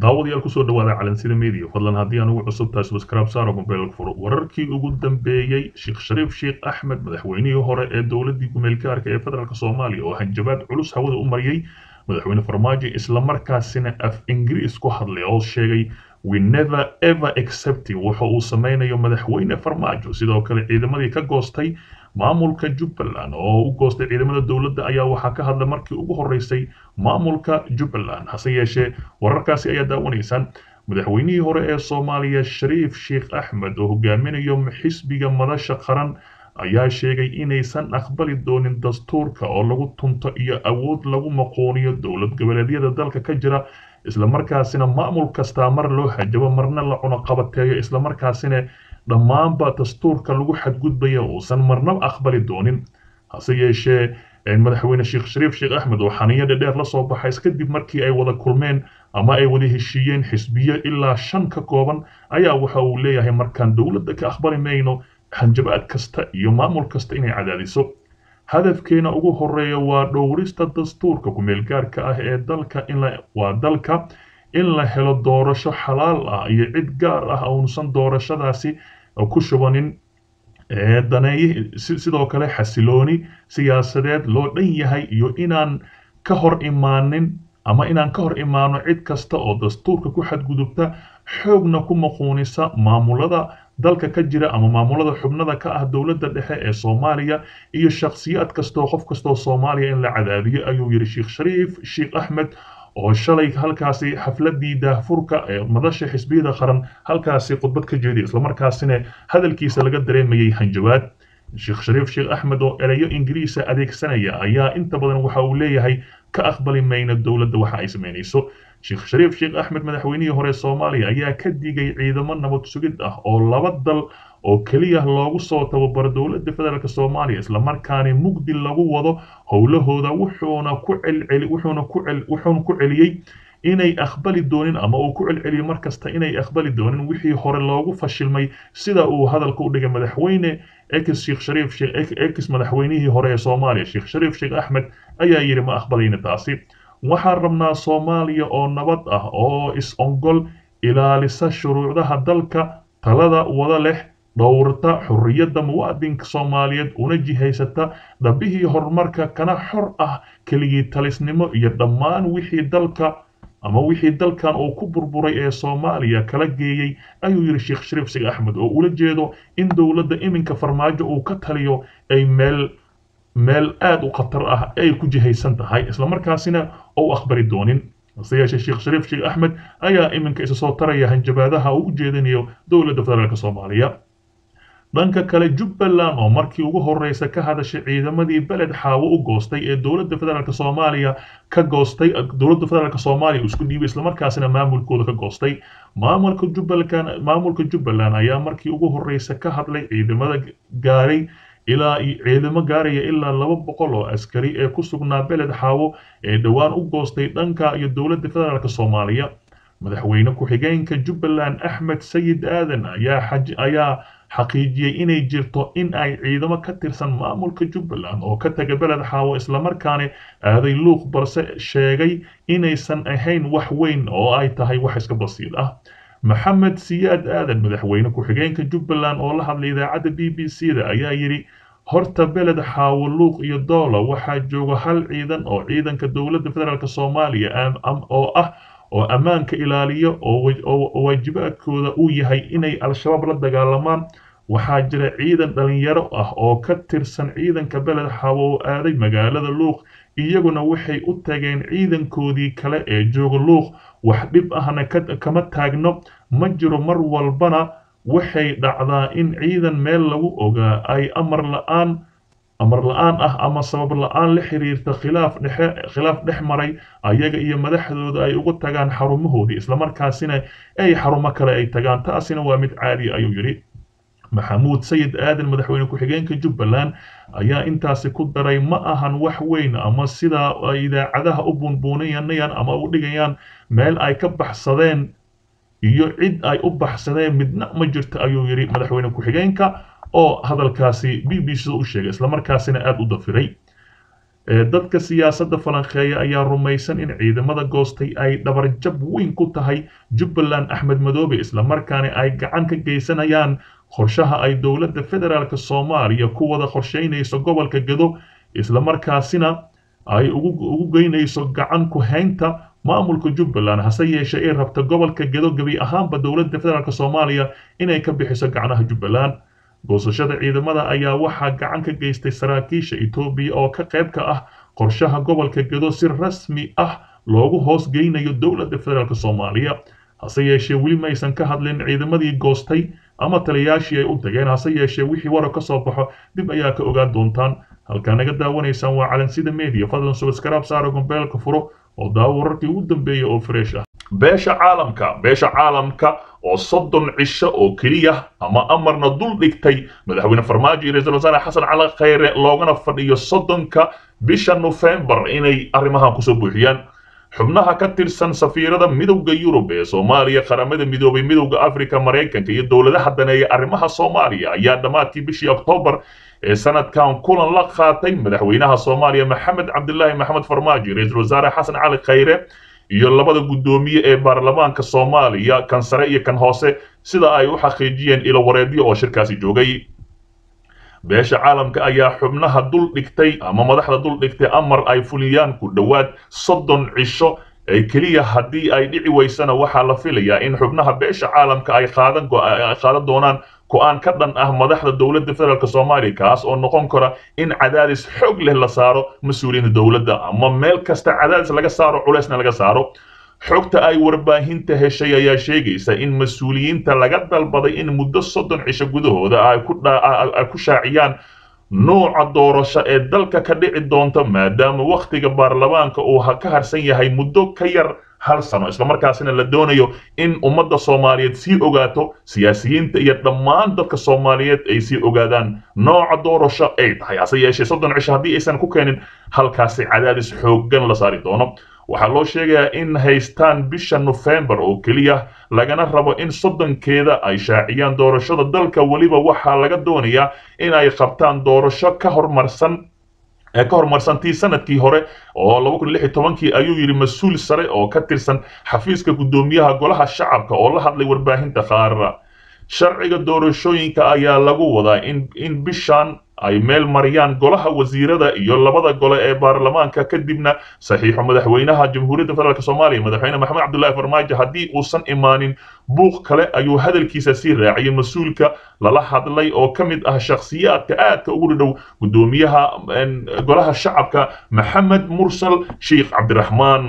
daawadayaal kusoo dhawaada calansida media fadlan haddii aan ugu cusub tahay subscribe saaro mobilka furo wararkii ugu dambeeyey sheekh shariif sheekh axmed madaxweynihii hore ee dowladii gumeelgaarka ee federaalk soomaaliya oo hanjabaad culus hawada u mariyey madaxweyne farmaajo islamarkaasina af ingiriis ku hadlay oo sheegay we never ever accepting waxa uu sameynayo madaxweyne farmaajo sidoo kale ciidamadii ka goostay maamulka jubbaland oo u goostay ciidamada dowladda ayaa waxaa ka hadlay markii ugu horeysay maamulka jubbaland hase yeeshee wararkaasi ayaa daawanaysaan madaxweynihii hore ee soomaaliya shariif sheekh axmed oo hogaaminayo xisbiga madasha qaran ayaa sheegay inaysan aqbali doonin dastuurka oo lagu tunto iyo awood lagu maqooniyo dowlad goboleedyada dalka ka jira islamarkaasina maamul kastaa mar loo hajabo marna la cunoqabateeyo islamarkaasina dhammaanba dastuurka lagu xadgudbaya uusan marna aqbali doonin hase yeeshee madaxweyne sheekh shariif sheekh axmed oo xaniyo dhedheer la soo baxay kadib markii ay wada kulmeen ama ay wada heshiiyeen xisbiyo ilaa shan ka kooban ayaa waxa uu leeyahay markaan dowladda ka aqbali mayno hanjabaad kasta iyo maamul kasta inay cadaadiso hadafkeena ugu horeeya waa dhowrista dastuurka kumeelgaarka ah ee dalka waa dalka in la helo doorasho xalaal ah iyo cid gaar ah uusan doorashadaasi ku shubanin daneeye sidoo kale xasilooni siyaasadeed loo dhan yahay iyo inaan ka hor imaanin ama inaan ka hor imaano cid kasta oo dastuurka ku xadgudubta xoogna ku maquunisa maamulada dalka ka jira ama maamulada xubnada ka ah dowladda dhexe ee soomaaliya iyo shakhsiyaad kastoo qof kastoo soomaaliya in la cadaadiyo ayuu yidhi sheekh shariif sheekh axmed oo shalay halkaasi xafladii daahfurka ee madasha xisbiyada qaran halkaasi khudbad ka jeediya islamarkaasina hadalkiisa laga dareemayay hanjabaad sheekh shariif sheekh axmed oo ereyo ingiriisa adeegsanaya ayaa inta badan waxa uu leeyahay ka aqbali mayna dowladda waxa ay samaynayso sheekh shariif sheekh axmed madaxweynihii hore soomaaliya ayaa ka digay ciidamo nabad sugid ah oo laba dal oo keliya loogu soo tababaro dowladda federaalk soomaaliya islamarkaana mugdi lagu wado howlahooda wuxuuna ku celceli wuxuuna ku cel wuxuuna ku celiyey inay aqbali doonin ama uu ku celceliyey markasta inay aqbali doonin wixii hore loogu fashilmay sida uu hadalka u dhigay madaxweyne ex sheekh shariif ex madaxweynihii hore ee soomaaliya sheekh shariif sheekh axmed ayaa yidhi ma aqbalayna taasi waxaan rabnaa soomaaliya oo nabad ah oo is-ongol ilaalisa shuruucdaha dalka talada wada leh dhowrta xurriyadda muwaadinka soomaaliyeed una jihaysata dhabihii horumarka kana xor ah keligii talisnimo iyo dhammaan wixii dalka ama wixii dalkan uu ku burburay ee soomaaliya kala geeyey ayuu yidhi sheekh shariif sheekh axmed oo ula jeedo in dowladda iminka farmaajo uu ka taliyo ay meel meel aada u khatar ah ay ku jihaysan tahay islamarkaasina ou aqbali doonin hase yeeshee sheekh shariif sheekh axmed ayaa iminka isa soo taraya hanjabaadaha uu u jeedinayo dowladda federaalk soomaaliya dhanka kale jubbaland oo markii ugu horeysa ka hadashay ciidamadii beled xaawo u goostay ee dowladda federaalk soomaaliya ka goostay dowladda federaalk soomaaliya isku dhiibay islamarkaasina maamulkooda ka goostay maamulka jubbaland maamulka jubbaland ayaa markii ugu horeysa ka hadlay ciidamada gaaray ilaa ciidamo gaaraya ilaa laba boqol oo askari ee ku sugnaa beled xaawo ee dhowaan u goostay dhanka iyo dowladda federaalk soomaaliya madaxweyne ku-xigeenka jubbaland axmed sayid aadan ayaa xaqiijiyey inay jirto in ay ciidamo ka tirsan maamulka jubbaland oo ka taga beled xaawo islamarkaana aaday luuq balse sheegay inaysan ahayn wax weyn oo ay tahay wax iska basiid ah maxamed siyaad aadan madaxweyne ku-xigeenka jubbaland oo la hadlay idaacadda b b c da ayaa yidhi horta beled xaawo luuq iyo doola waxaa jooga hal ciidan oo ciidanka dowladda federaalk soomaaliya oo ah oo ammaanka ilaaliyo oo waajibaadkooda uu yahay inay al-shabaab la dagaalamaan waxaa jira ciidan dhalinyaro ah oo ka tirsan ciidanka beled xaawo oo aaday magaalada luuq iyaguna waxay u tageen ciidankoodii kale ee jooga luuq wax dhib ahna kama taagno ma jiro mar walbana waxay dhacdaa in ciidan meel lagu ogaa ay amar la-aan amar la-aan ah ama sabab la-aan la xiriirta khilaaf dhexe khilaaf dhex maray ayaga iyo madaxdooda ay ugu tagaan xarumahoodii islamarkaasina ay xarumo kale ay tagaan taasina waa mid caadi ayuu yidhi maxamuud sayid aadan madaxweyne ku-xigeenka jubbaland ayaa intaasi ku daray ma ahan wax weyn ama sidaa ay idaacadaha u buunbuuninayaan ama u dhigayaan meel ay ka baxsadeen iyo cid ay u baxsadeen midna ma jirto ayuu yidhi madaxweyne ku-xigeenka oo hadalkaasi b b c u sheegay islamarkaasina aada u dafiray dadka siyaasadda falanqeeya ayaa rumaysan in ciidamada goostay ay dhabarjab weyn ku tahay jubbaland axmed madoobe islamarkaana ay gacan ka geysanayaan qorshaha ay dowladda federaalk soomaaliya ku wada qorsheynayso gobolka gedo islamarkaasina ay ugu geynayso gacan ku haynta maamulka jubbaland hase yeeshee ay rabta gobolka gedo gebi ahaanba dowladda federaalk soomaaliya inay ka bixiso gacnaha jubbaland goosashada ciidamada ayaa waxaa gacan ka geystay saraakiisha etoobiya oo ka qayb ka ah qorshaha gobolka gedo si rasmi ah loogu hoos geynayo dowladda federaalk soomaaliya hase yeeshee weli maysan ka hadlin ciidamadii goostay ama taliyaashii ay u tageen hase yeeshee wixii warar ka soo baxo dib ayaa ka ogaan doontaan halkaa naga daawanaysaan waa calansida media fadlan subscribe saara gombeelka furo oo daawo wararkii ugu dambeeyay oo fresh ah beesha caalamka beesha caalamka oo soddon cisho oo keliya ama amarna dul dhigtay madaxweyne farmaajo iyo ra-iisul wasaare xasan cali khayre loogana fadhiyo soddonka bisha nofembar inay arrimahan kusoo buuxiyaan xubnaha ka tirsan safiirada midowda yurub ee soomaaliya qaramada midoobay midowda afrika maraykanka iyo dowladaha daneeya arrimaha soomaaliya ayaa dhammaadkii bishii oktoobar ee sanadkan kulan la qaatay madaxweynaha soomaaliya maxamed cabdilaahi maxamed farmaajo ra-iisul wasaare xasan cali khayre iyo labada guddoomiye ee baarlamaanka soomaaliya kan sare iyo kan hoose sida ay u xaqiijiyeen ilo wareedyo oo shirkaasi joogay beesha caalamka ayaa xubnaha dul dhigtay ama madaxda dul dhigtay amar ay fuliyaan ku dhowaad soddon cisho ee keliya haddii ay dhici weysana waxaa la filayaa in xubnaha beesha caalamka ay qaadan qaadan doonaan go-aan ka dhan ah madaxda dowladda federaalk soomaaliya kaas oo noqon kara in cadaadis xoog leh la saaro mas-uuliyiinta dowladda ama meel kasta cadaadis laga saaro culeysna laga saaro xogta ay warbaahinta heshay ayaa sheegaysa in mas-uuliyiinta laga dalbaday in muddo soddon cisho gudahooda ay ku shaaciyaan nooca doorasho ee dalka ka dhici doonta maadaama wakhtiga baarlamaanka uu ka harsan yahay muddo ka yar hal sano islamarkaasina la doonayo in ummadda soomaaliyeed sii ogaato siyaasiyiinta iyo dhammaan dadka soomaaliyeed ay sii ogaadaan nooca doorasho ay tahay hase yeeshee soddon cisho haddii aysan ku keenin halkaasi cadaadis xooggan la saari doono waxaa loo sheegayaa in haystaan bisha nofembar oo keliya lagana rabo in soddonkeeda ay shaaciyaan doorashada dalka weliba waxaa laga doonayaa in ay qabtaan doorasho ka hormarsan ee ka horumarsantii sanadkii hore oo laba kun lix iyo tobankii ayuu yidhi mas-uul sare oo ka tirsan xafiiska guddoomiyaha golaha shacabka oo la hadlay warbaahinta qaar sharciga doorashooyinka ayaa lagu wadaa in in bishan ay meel mariyaan golaha wasiirada iyo labada gole ee baarlamaanka kadibna saxiixo madaxweynaha jamhuuriyadda federaalk soomaaliya madaxweyne maxamed cabdullaahi farmaajo haddii uusan imaanin buuq kale ayuu hadalkiisa sii raaciyay mas-uulka lala hadlay oo ka mid ah shakhsiyaadka aadka ugu dhow guddoomiyaha golaha shacabka maxamed mursal sheikh cabdiraxmaan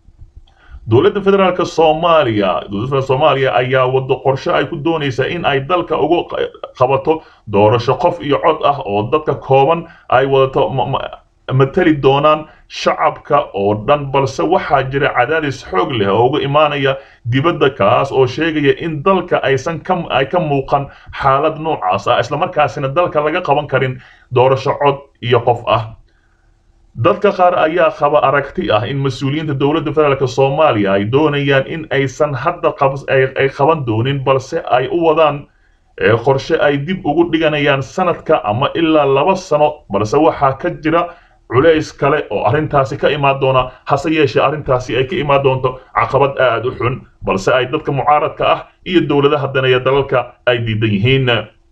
dowladda federaalk soomaaliya dowladda soomaaliya ayaa wado qorshe ay ku doonaysaa in ay dalka ugu qabato doorasho qof iyo cod ah oo dadka kooban ay wadato matali doonaan shacabka oo dhan balse waxaa jira cadaadis xoog leh oo uga imaanaya dibadda kaas oo sheegaya in dalka aysan ka ay ka muuqan xaalad noocaas ah islamarkaasina dalka laga qaban karin doorasho cod iyo qof ah dadka qaar ayaa qaba aragti ah in mas-uuliyiinta dowladda federaalk soomaaliya ay doonayaan in aysan hadda ay qaban doonin balse ay u wadaan qorshe ay dib ugu dhiganayaan sanadka ama ilaa laba sano balse waxaa ka jira culays kale oo arrintaasi ka imaan doona hase yeeshee arrintaasi ay ka imaan doonto caqabad aad u xun balse ay dadka mucaaradka ah iyo dowladaha daneeya dalalka ay diidan yihiin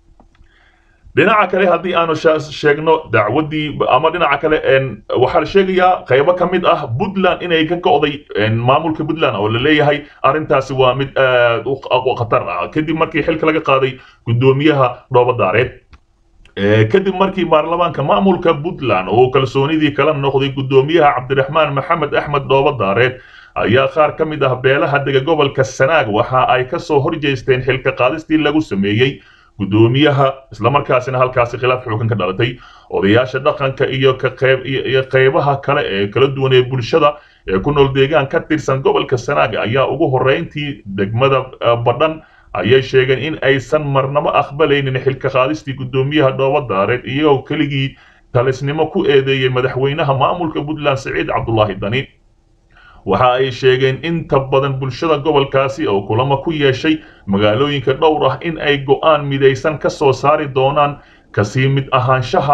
dhinaca kale haddii aanu sheegno dacwaddii ama dhinaca kale waxaa la sheegayaa qaybo ka mid ah puntland inay ka go'day maamulka puntland oo la leeyahay arrintaasi waa mid aad u khatar ah kadib markii xilka laga qaaday guddoomiyaha dhoobadaareed kadib markii baarlamaanka maamulka puntland oo kalsoonidii kala noqday guddoomiyaha cabdiraxmaan maxamed axmed dhoobadaareed ayaa qaar ka mid ah beelaha dega gobolka sanaag waxa ay ka soo horjeesteen xilka qaadistii lagu sameeyey guddoomiyaha islamarkaasina halkaasi khilaaf xoogan ka dhalatay odayaasha dhaqanka iyo iyo qaybaha kale ee kala duwan ee bulshada ee ku nool deegaan ka tirsan gobolka sanaag ayaa ugu horreyntii degmada badhan ayay sheegeen in aysan marnabo aqbalaynin xilka qaadistii guddoomiyaha dhoobadaareed iyagoo keligii talisnimo ku eedeeyey madaxweynaha maamulka puntland siciid cabdulaahi dani waxa ay sheegeen inta badan bulshada gobolkaasi oo kulamo ku yeeshay magaalooyinka dhowr ah in ay go'aan midaysan ka soo saari doonaan kasii mid ahaanshaha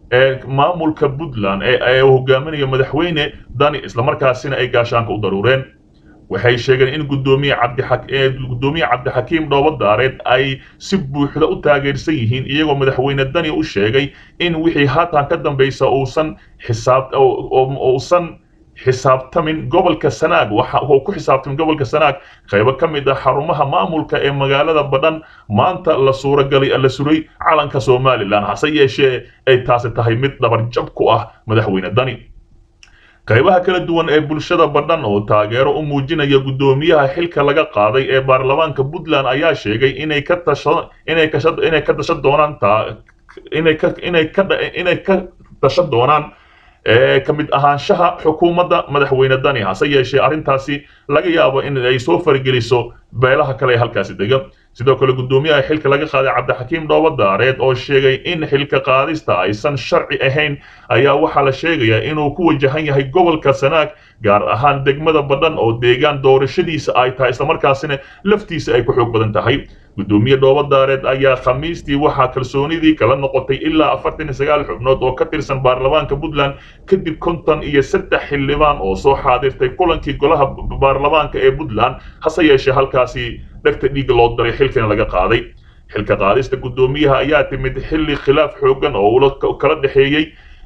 ee maamulka puntland ee uu hogaaminayo madaxweyne dani islamarkaasina ay gaashaanka u daruureen waxay sheegeen in gudoomiye cabdigudoomiye cabdixakiim dhoobadaareed ay si buuxda u taageersan yihiin iyagoo madaxweyne dani u sheegay in wixii haatan ka dambaysa uusan xisaab uusan xisaabtamin gobolka sanaag waxa uu ku xisaabtamin gobolka sanaag qaybo ka mid ah xarumaha maamulka ee magaalada badhan maanta la suuragalay la suray calanka somalilan hase yeeshee ay taasi tahay mid dhabarjab ku ah madaxweyne dani qaybaha kala duwan ee bulshada badhan oo taageero u muujinaya guddoomiyaha xilka laga qaaday ee baarlamaanka puntland ayaa sheegay inay ka tasha inay kasha inay ka tasha doonaan taa inay ka inay ka inay ka tasha doonaan ka mid ahaanshaha xukuumadda madaxweyne dani hase yeeshee arrintaasi laga yaabo in ay soo fargeliso beelaha kale ee halkaasi dega sidoo kale guddoomiyaha xilka laga qaaday cabdixakiim dhoobadaareed oo sheegay in xilka qaadista aysan sharci ahayn ayaa waxaa la sheegayaa inuu ku wajahan yahay gobolka sanaag gaar ahaan degmada badhan oo deegaan doorashadiisa ay tahay islamarkaasina laftiisa ay ku xoog badan tahay guddoomiye dhoobadaareed ayaa khamiistii waxaa kalsoonidii kala noqotay ilaa afartan iyo sagaal xubnood oo ka tirsan baarlamaanka puntland kadib konton iyo saddex xildhibaan oo soo xaadirtay kulankii golaha baarlamaanka ee puntland hase yeeshee halkaasi dhegta dhiigga loo daray xilkana laga qaaday xilka qaadista guddoomiyaha ayaa timid xilli khilaaf xoogan oo ula kala dhexeeyey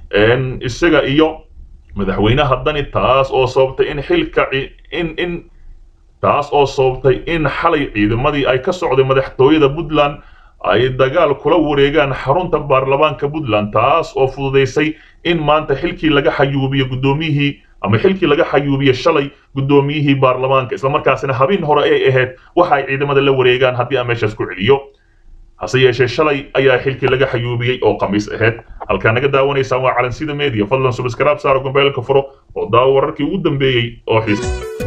isaga iyo madaxweynaha dani taas oo sababtay in xilka in in taas oo sababtay in xalay ciidamadii ay ka socday madaxtooyada puntland ay dagaal kula wareegaan xarunta baarlamaanka puntland taas oo fududaysay in maanta xilkii laga xayuubiyo guddoomiyihii ama xilkii laga xayuubiyo shalay guddoomiyihii baarlamaanka islamarkaasina habeen hore ay ahayd waxa ay ciidamada la wareegaan haddii aan meeshaas ku celiyo hase yeeshee shalay ayaa xilkii laga xayuubiyey oo khamiis ahayd halkaa naga daawanaysaan waa calansida media fadlan subscribe saaro gombeelka furo oo daawo wararkii ugu dambeeyey oo xiis